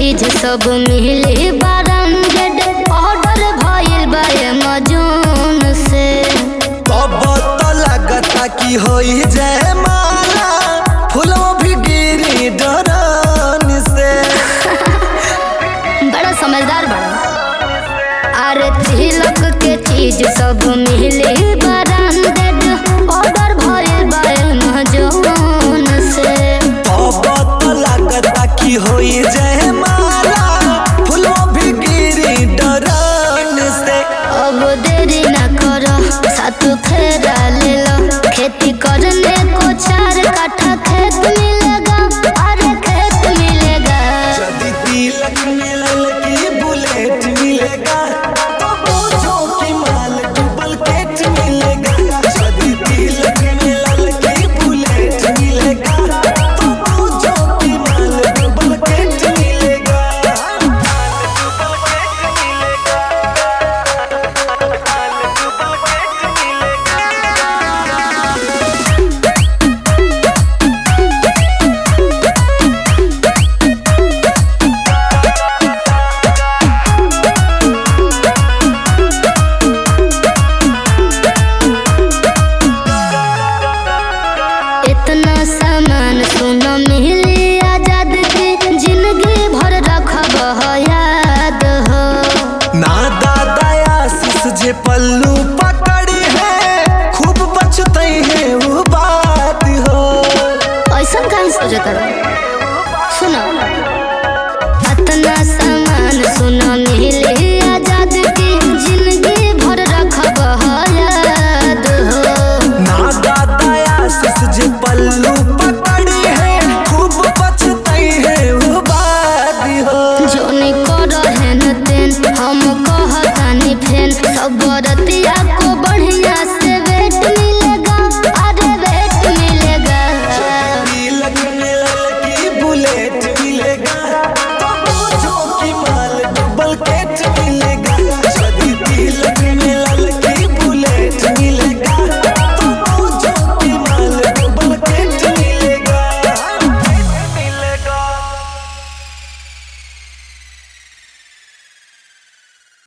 चीज सब मिली ब्रांडेड ऑर्डर भइल बा अमेजोन से तब तो लगता कि होई जय माला फूलों भी गिरी डरन से बड़ा समझदार बड़ा अरे तिलक के चीज सब मिली ब्रांडेड ऑर्डर भइल बा अमेजोन से तब तो लगता कि होई जय माला फूलों भी गिरी डरन से अब देरी न करो साथ फेरा ले लो खेती करने को चार काठा खेत मिलेगा अरे खेत मिलेगा यदि तिलक मिलल की बुलेट मिलेगा तो पूछो कि माल डबल केट मिलेगा यदि तिलक मिलल की बुलेट मिलेगा तो पूछो कि माल डबल केट मिलेगा इतना सामान सुनो मिली आजाद की जिंदगी भर रखब हो याद हो ना दादा आशीष जे पल्लू पकड़ी है खूब बचते हैं वो बात हो ऐसा कहीं सोचत रहो सुनो